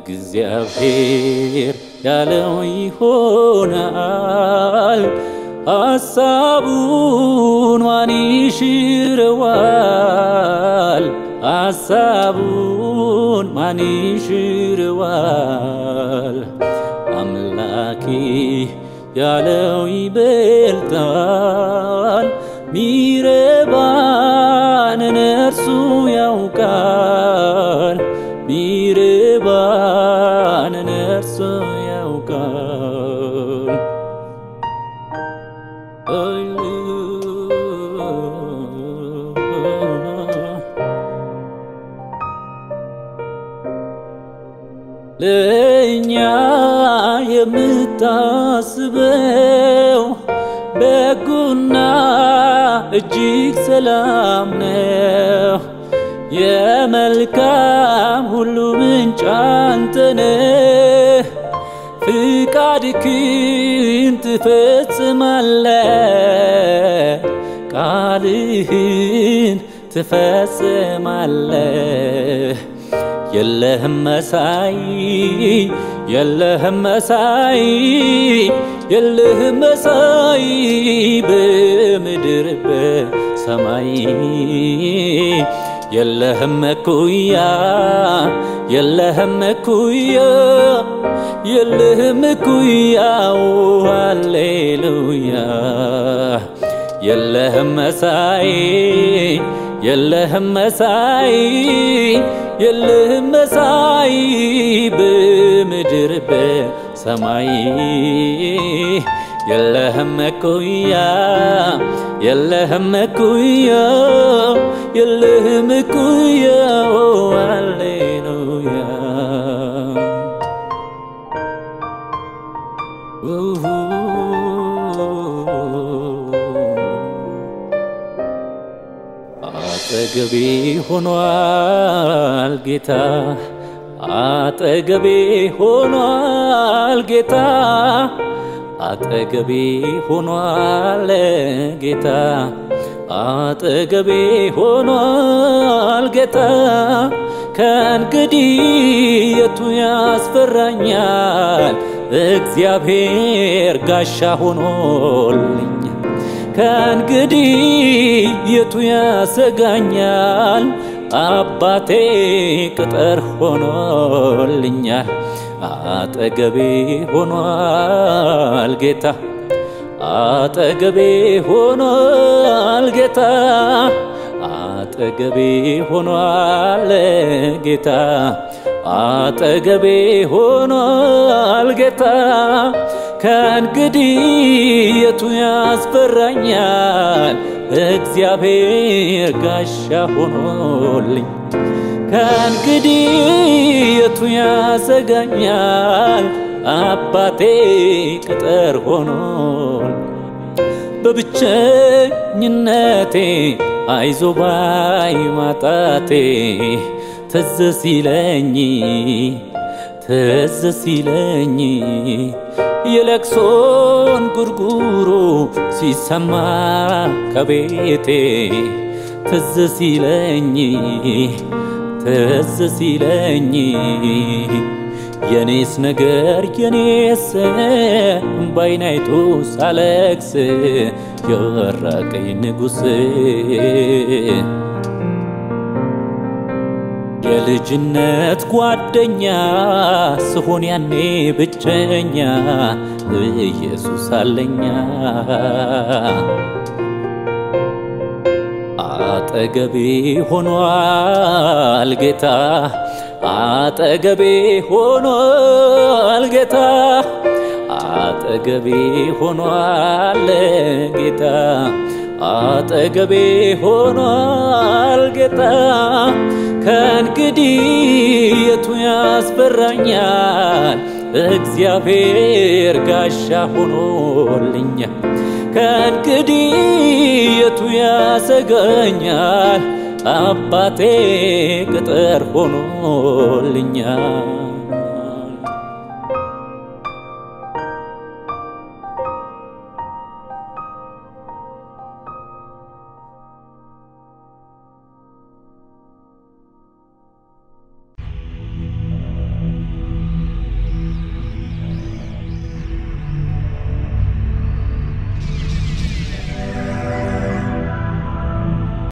እግዚአብሔር ያለው ይሆናል። ሐሳቡን ማን ይሽረዋል? ሐሳቡን ማን ይሽረዋል? አምላኬ ያለው ይበልጣል። ሚረባንን እርሱ ያውቃል። ሚረባንን እርሱ ያውቃል። ለእኛ የምታስበው በጎና እጅግ ሰላም ነው። የመልካም ሁሉ ምንጭ አንተ ነህ። ፍቃድህን ትፈጽማለህ፣ ቃልህን ትፈጽማለህ። የለህም መሳይ የለህም መሳይ የለህም መሳይ በምድር በሰማይ የለህም እኩያ የለህም እኩያ የለህም እኩያ ሃሌሉያ የለህም መሳይ የለህም መሳይ የለህም መሳይ በምድር በሰማይ የለህም እኩያ የለህም እኩያ የለህም እኩያ ሃሌሉያ አጠገቤ ሆኗል ጌታ አጠገቤ ሆኗል ጌታ አጠገቤ ሆኗል ጌታ አጠገቤ ሆኗል ጌታ ከእንግዲህ የቱ ያስፈራኛል? እግዚአብሔር ጋሻ ሆኖልኝ ከእንግዲህ የቱ ያሰጋኛል? አባቴ ቅጥር ሆኖልኛል። አጠገቤ ሆኗል ጌታ አጠገቤ ሆኗል ጌታ አጠገቤ ሆኗል ጌታ አጠገቤ ሆኗል ጌታ ከእንግዲህ የቱ ያስፈራኛል? እግዚአብሔር ጋሻ ሆኖልኝ ከእንግዲህ የቱ ያሰጋኛል? አባቴ ቅጥር ሆኖል በብቸኝነቴ አይዞ ባይ ማጣቴ ትዝ ሲለኝ ትዝ ሲለኝ የለቅሶን ጉርጉሮ ሲሰማ ከቤቴ ትዝ ሲለኝ ትዝ ሲለኝ የኔስ ነገር የኔስ ባይናይቱ ሳለቅስ የራቀኝ ንጉሥ የልጅነት ጓደኛ ስሆን ያኔ ብቸኛ ኢየሱስ አለኛ አጠገቤ ሆኗል ጌታ አጠገቤ ሆኗል ጌታ አጠገቤ ሆኗል ጌታ አጠገቤ ሆኗል ጌታ ከእንግዲህ የቱ ያስፈራኛል? እግዚአብሔር ጋሻ ሆኖልኛል። ከእንግዲህ የቱ ያሰጋኛል? አባቴ ቅጥር ሆኖልኛል።